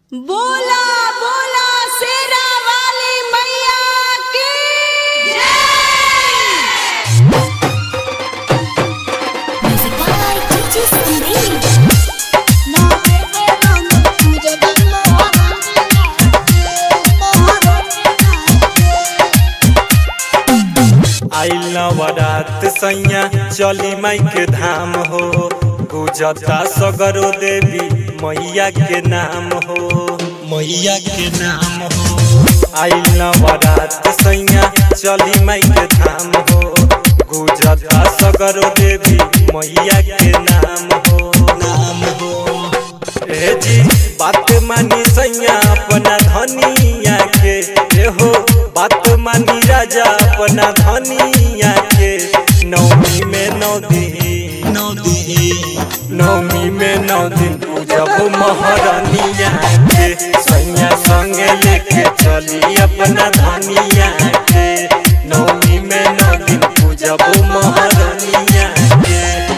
बोला बोला शेरा वाली मैया की Music by DJ Sunil. आइल नवरात सैया चली माई के धाम हो गुजता सगरो देवी मैया के नाम हो मैया के नाम हो आइल नवरात सैया चली माई के धाम हो गुजता सगरो देवी मैया के नाम हो नाम हो ए जी बात मानी सैया अपना धनिया के ए हो बात मानी राजा अपना धनिया के नवमी में नौ दिन नौ दिन नवमी में नौ दिन पूजब महारानिया के सैया संगे लेके चली अपना धनिया के नवमी में नौ दिन पूजब महारानिया के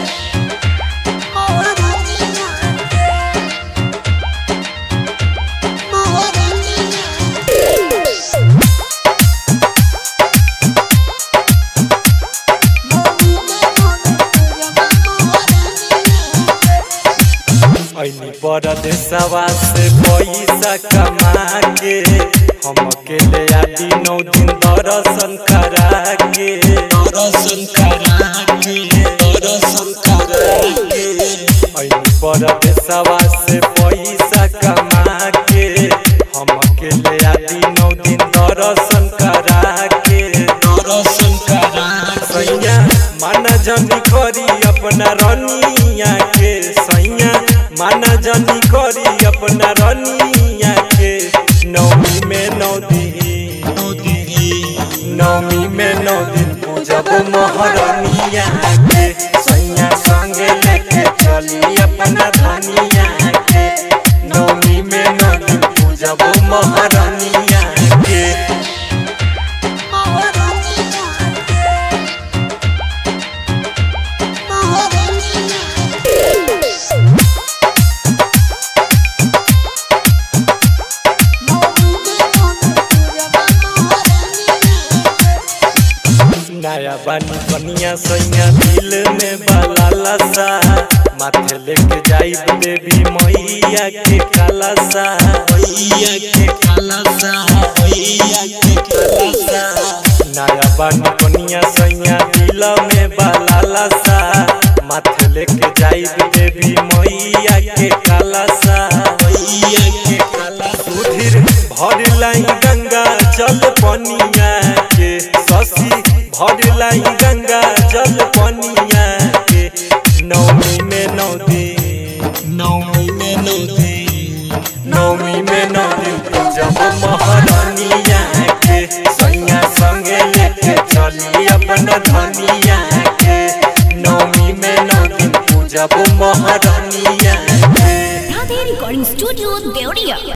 ऐनी परदेसवा से पैसा कमा के हम अकेले आदि नौ दिन दर्शन करा के दर्शन करा के दर्शन करा के ऐनी परदेसवा से पैसा कमा के हम अकेले आदि नौ दिन दर्शन करा के दर्शन करा सैया माना जनी करी अपना रनिया के सैया माना जनी करी अपना रनिया के नवमी में नौ दिन नौ दिन नवमी में नौ दिन पूजब महारानिया के सैया संगे लेके चली अपना धनिया के नवमी में नौ दिन पूजब महारानिया के नया बानी बनिया सैया दिल में बाला सा माथे लेके जाई देवी मैया के काला सा मैया के काला सा मैया के काला सा नया बानी बनिया सैया दिल में बाला सा माथे लेके जाई देवी मैया के काला सा मैया के काला सुधीर भर लाई गंगा जल पनिया के शशि भर लाई गंगा जल पनिया के नवमी में नौ दिन नवमी में नौ दिन नवमी में नौ दिन पूजब महारानिया के सैया संगे लेके चली अपना धनिया के नवमी में नौ दिन पूजब महारानिया के Radhe Recording Studio, Deoria.